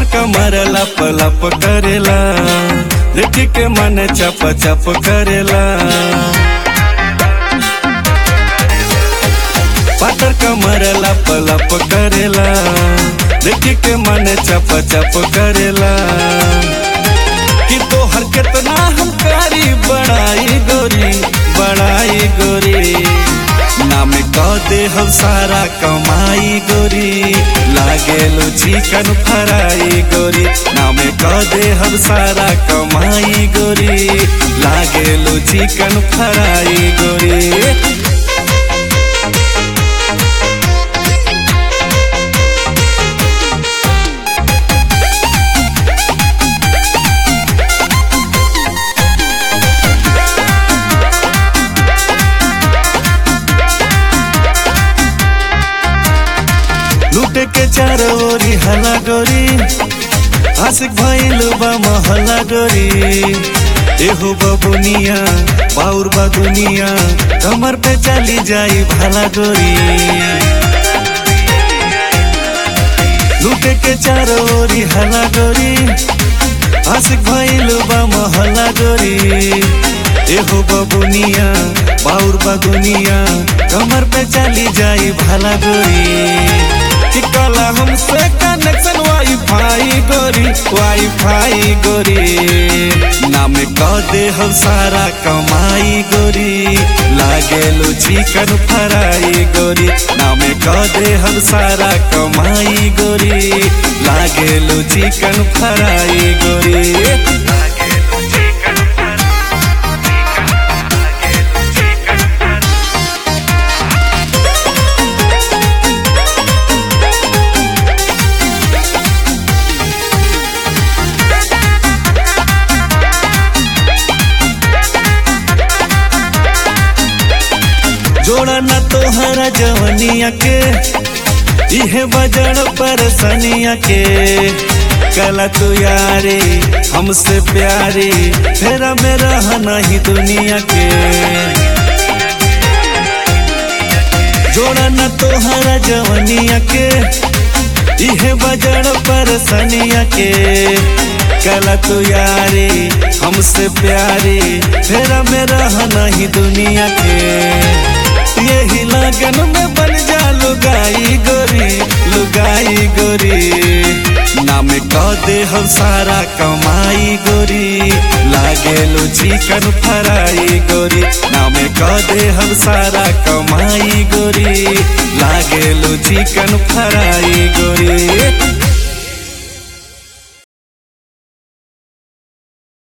पातर कमर लप लप करेला देख के मन चप चप करेला पातर कमर लप लप करेला देख के मन चप चप करेला कि तोहर केतना हम कारी बड़ाई गोरी बड़ाई गोरी नाम कह दे हम सारा कमाई गोरी लागेलो चिकन फ्राई गोरी नाम कह दे हम सारा कमाई गोरी लागेलो चिकन फ्राई गोरी लूटे के चारों ओरी हला गोरी आशिक भइल बा महला गोरी एहो बबुनिया बाउर बा दुनिया कमर पे चली जाई भला गोरी लूटे के चारों ओरी हला गोरी आशिक भइल बा महला गोरी एहो बबुनिया बाउर बा दुनिया कमर पे चली जाई भला गोरी चिकला हमसे कनेक्शन वाईफाई गोरी वाईफाई गोरी नाम कह दे हम सारा कमाई गोरी लागेलो चिकन फ्राई गोरी नाम कह दे हम सारा कमाई गोरी लागेलो चिकन फ्राई गोरी जोड़ा न तोहरा जवनिया के इहे बजड़ पर सनिया के कला तू यारे हमसे प्यारे फेरा में रह नहीं दुनिया के जोड़ा न तोहरा जवनिया के इहे बजड़ पर सनिया के कला तू यारे हमसे प्यारे फेरा में रह नहीं दुनिया के यही लगन में बन जा लुगाई गोरी लुगाई गोरी नाम कह दे हम सारा कमाई गोरी लागेलो चिकन फ्राई गोरी नाम कह दे हम सारा कमाई गोरी लागेलो चिकन फ्राई गोरी